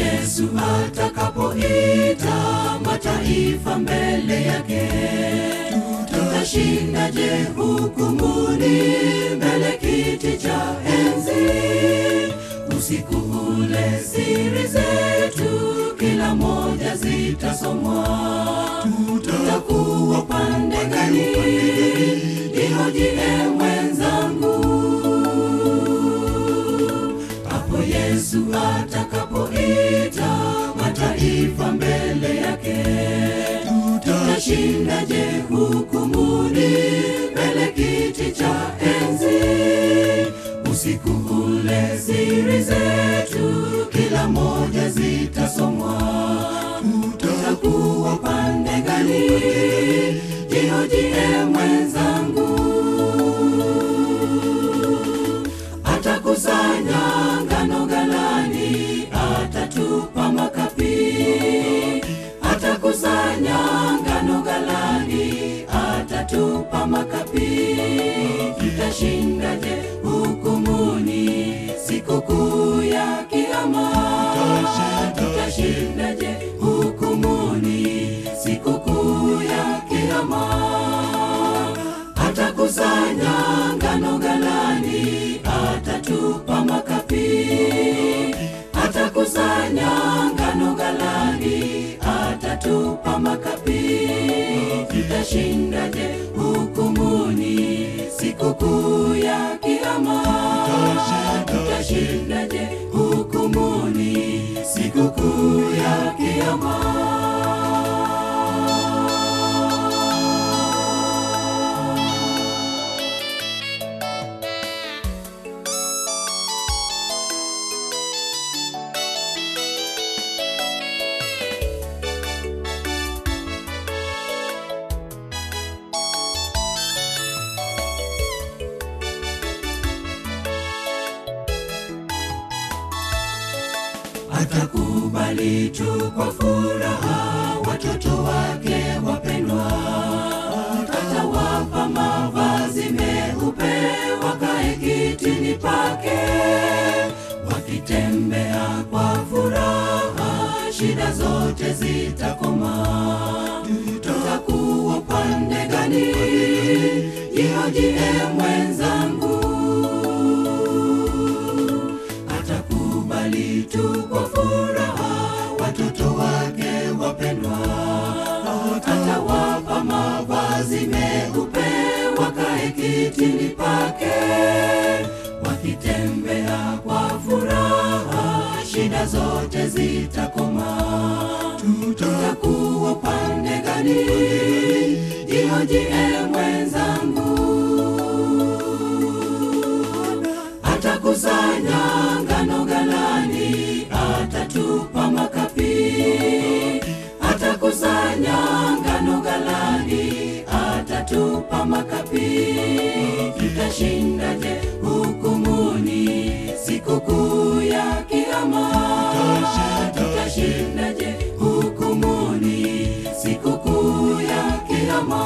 Yesu atakapoita mataifa mbele yake, tutashindaje hukumuni mbele kiti cha enzi? Usiku ule siri zetu kila moja zitasomwa, tutakuwa pande gani? Ihoji mwenzangu hapo Yesu atakapoita mataifa mbele yake, tutashindaje hukumuni mbele kiti cha enzi? Usiku ule siri zetu kila moja zitasomwa, tutakuwa pande gani? Jihoji mwenzangu atakusanya ngano ghalani, atatupa makapi. Atakusanya ngano ghalani, atatupa makapi. Tutashindaje hukumuni sikukuu ya Kiyama? Tutashindaje hukumuni sikukuu ya Kiyama? atakusanya ngano ghalani, atatupa makapi. Atakusanya ngano ghalani, atatupa makapi. Tutashindaje hukumuni sikukuu ya Kiyama? Tutashindaje hukumuni sikukuu ya Kiyama? atakubali tu kwa furaha watoto wake wapendwa, atawapa mavazi meupe wakae kitini pake, wakitembea kwa furaha, shida zote zitakoma. Tutakuwa pande gani? Jihoji mwenzangu atakubali tu kwa furaha watoto wake wapendwa, atawapa mavazi meupe wakae kitini pake, wakitembea kwa furaha, shida zote zitakoma. Tutakuwa pande gani? Jihoji mwenzangu atakusanya ngano ghalani, atatupa makapi. Atakusanya ngano ghalani, atatupa makapi. Tutashindaje hukumuni sikukuu ya Kiyama? Tutashindaje hukumuni sikukuu ya Kiyama?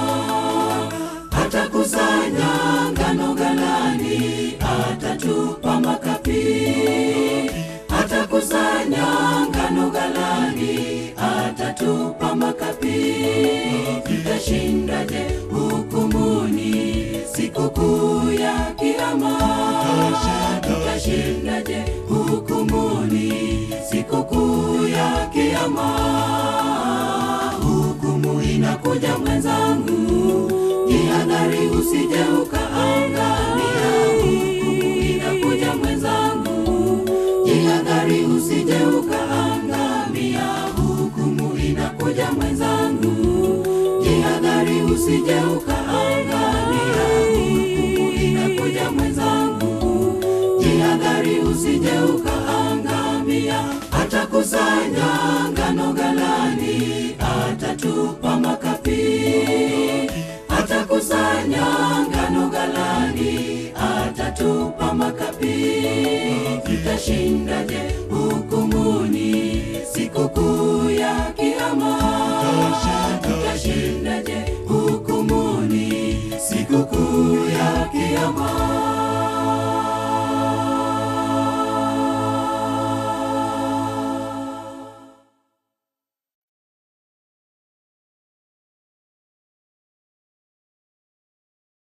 atakusanya ngano ghalani, atatupa makapi. Atakusanya ngano ghalani, atatupa makapi. Tutashindaje hukumuni sikukuu ya Kiyama? Tutashindaje hukumuni sikukuu ya Kiyama? Hukumu inakuja mwenzangu, jihadhari usije ukaangamia. Hukumu inakuja mwenzangu, jihadhari usije ukaangamia. Hukumu inakuja mwenzangu, jihadhari usije ukaangamia. Hukumu inakuja mwenzangu, jihadhari usije ukaangamia. Atakusanya ngano ghalani, atatupa makapi. Atakusanya ngano ghalani, atatupa makapi. Tutashindaje hukumuni